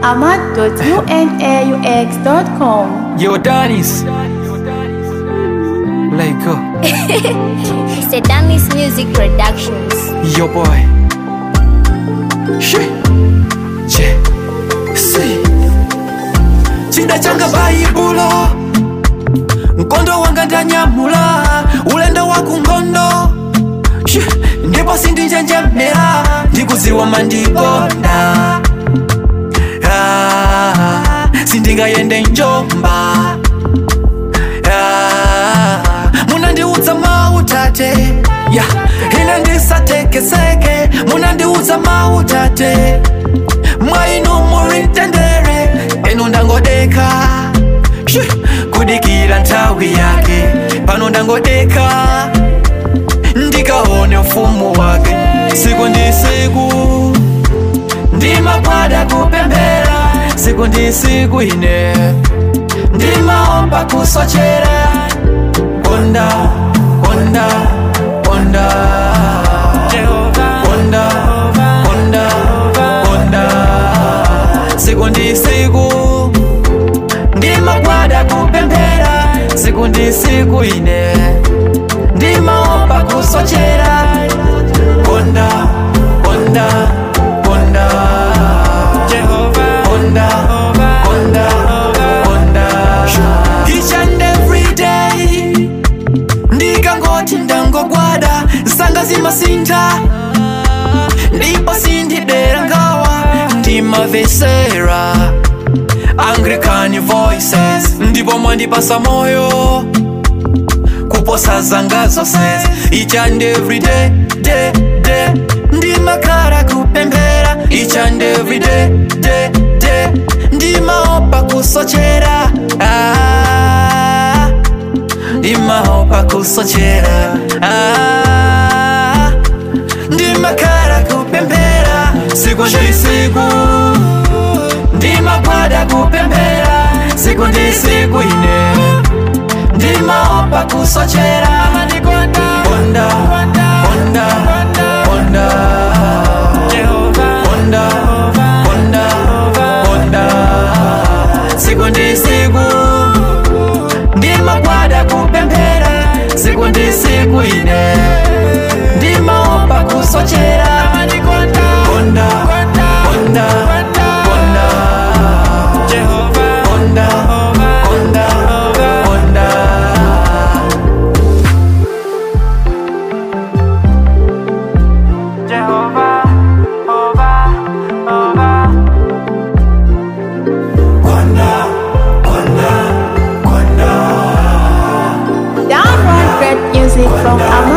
ahmad.unaux.com. Yo, Danis. Let go. It's a Damis Music Productions. Yo, boy. She. Je. Si. Chinda changa baibulo mkondo wanga ndanyamula ulendo wa kungondo She. ndipo sindinjenjemera ndikuziwa mandikonda ah, sindingayende njomba ah, munandiudza mautate ya ine ndisatekeseke munandiudza mautate mwainu muri mtendere enu ndangodeka Shi, kudikira nthawi yake pano ndangodeka ndikaone ufumu wake siku ndi siku ndimagwada kupembera siku ndi siku ine ndimaomba kusochera ponda ponda ponda ponda ponda ponda siku ndi siku ndimagwada kupembera siku ndi siku ine ndimaomba kusochera ponda ponda ponda ponda ponda ponda each and every day ndikangoti ndangogwada nsanga zimasintha ndipo sindidera ngawa ndimavesera anglican voices ndipo mwandipasa moyo kuposa zanga zonse each and every day day day ndimakhala kupemphera each and every day day day ndimaopa kusochera ah, ndimaopa kusochera ah, ndimakhala kupemphera siku ndi siku ndimagwada kupemphera siku ndi siku ine ndimaopa kusochera ponda ponda ponda ponda ponda ponda siku ndi siku ndimagwada kupemphera siku ndi siku ine ndimaopa kusochera ponda ponda ponda ponda ponda ponda Download great music from ahmad.unaux.com.